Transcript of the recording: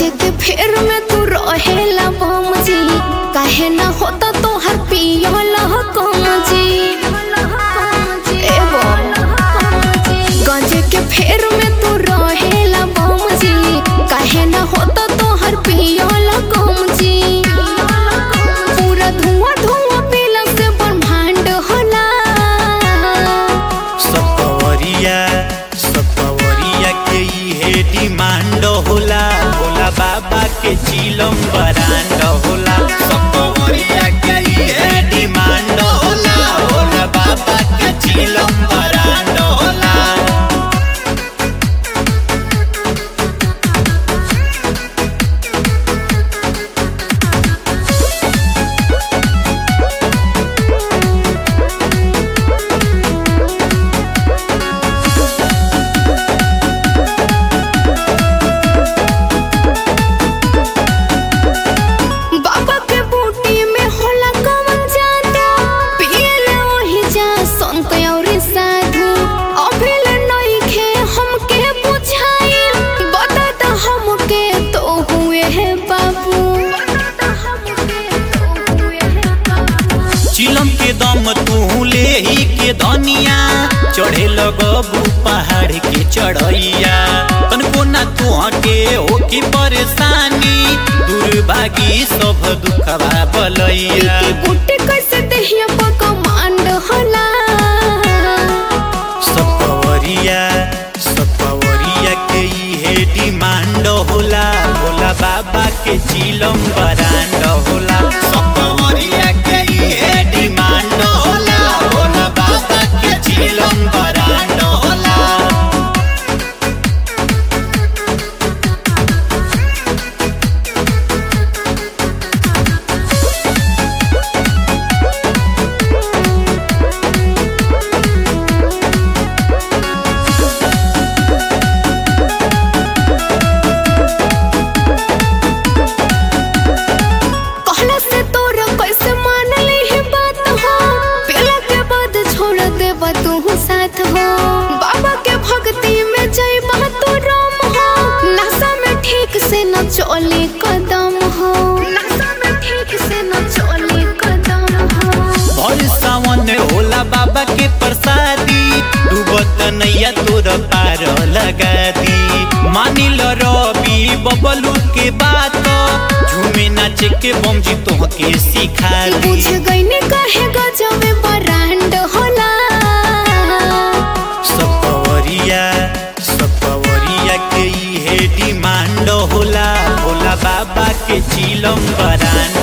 गाजे के फेर में तू रहेला बम जी काहे ना होता तोहर पियला कम जी ए बम गाजे के फेर में तू रहेला बम जी काहे ना होता तोहर पियला कम जी पूरा धुआं धुआं पीला से ब्रह्मांड होला सपवरिया सपवरिया के इहे डिमांड होला भोला बाबा के चिलम बरांड होला सपवरिया के इहे डिमांड होला भोला बाबा के चिलम बरांड होला बाबा के बूटी में होला कवन जादू पियले ओही जा संत और साधु अभिल नइखे हमके बुझाई बता द हमके तो हुए है बाबू चिलम के दम तू ले ही के धनिया चढ़े लगबू पहाड़ के चढ़ैया तनको ना तू के हो की परेशानी दुर्भागी सब दुखवा बलैया के बूटी कैसे देहिया पर कमांड होला सपवरिया सपवरिया के इहे डिमांड होला भोला बाबा के चिलम बरांड होला सपवरिया के इहे डिमांड होला भोला बाबा के चिलम बरांड होला कहला से तोरा कैसे मान ली ही बात हो पीला के बाद छोड़ देबा तू साथ हो बाबा के भक्ति में जय तू राम हो नशा में ठीक से न चले कदम हो नशा में ठीक से न चले कदम हो भर सावन होला बाबा के प्रसादी डूबत नैया तोर पार लगा दी मानिल रवि बबलू के बात झूमे नाचे के बम जी तोहके सिखा दी बुझ गईने कहे गजब बरांड होला सपवरिया सपवरिया के इहे डिमांड होला भोला बाबा के चिलम बरांड